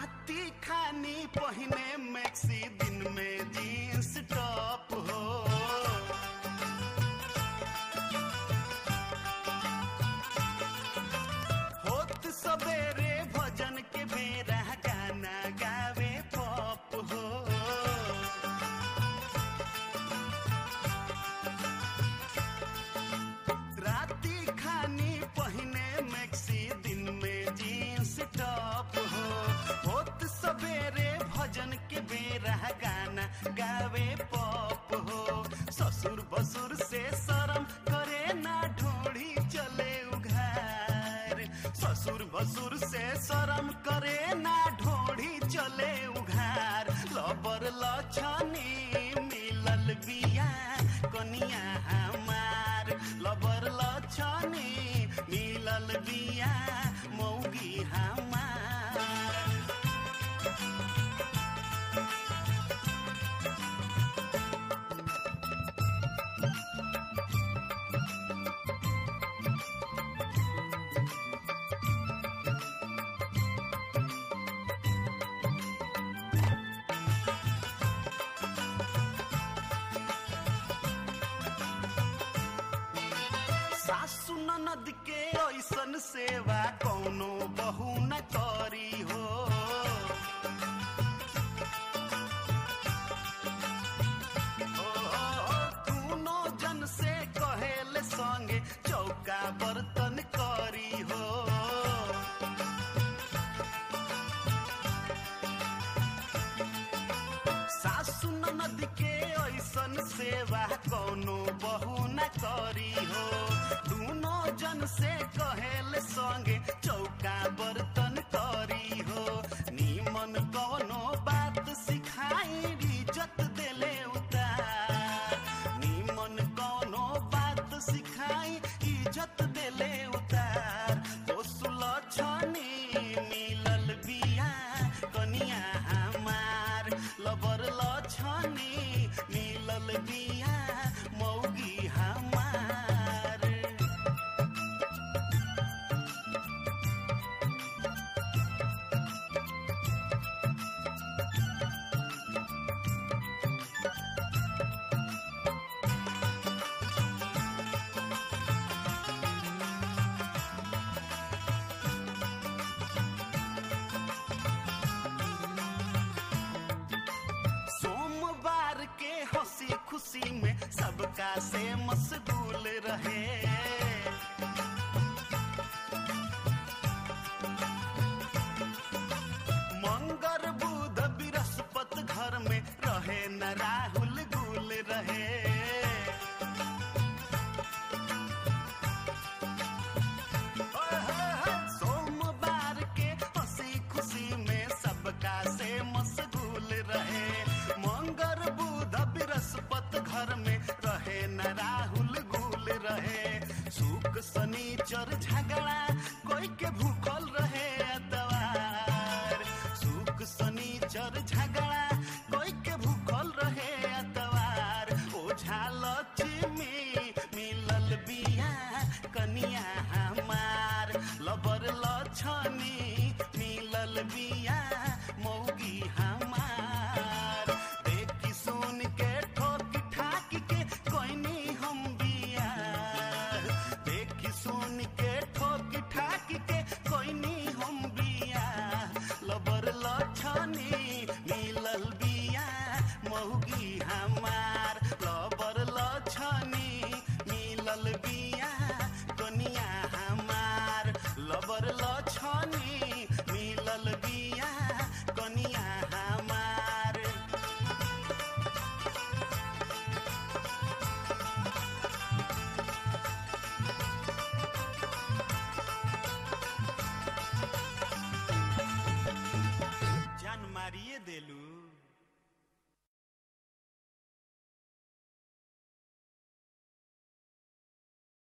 राती खानी पहिने मैक्सी दिन में जींस टॉप हो होत सवेरे भजन के बेरा गाना गावे पॉप हो राती खानी पहिने मैक्सी दिन में जींस टॉप हो होत सवेरे भजन के बेरा गाना गावे पॉप हो ससुर बसुर से शरम करे ना ढोड़ी चले उघार ससुर बसुर से शरम करे ना ढोड़ी चले उघार लबर लछनी मिलल बिया कनिया हमार लबर लछनी मिलल बिया मौगी हमार सासु ननद के ऐसन सेवा कौनो बहू न करी हो ओ, दूनो जन से कहेले संगे चौका बर्तन करी हो सासु ननद के ऐसन सेवा कौनो बहू न करी हो दूनो जन से कहेल संगे चौका बर्तन करी हो नीमन कौनो बात सिखाई इज्जत देले उतार नीमन कौनो बात सिखाई इज्जत देले उतार पोसुल छनी मिलल बिया कनिया हमार लबर लछनी मिलल बिया मौगी हमार सोमवार के हंसी खुशी में सबका से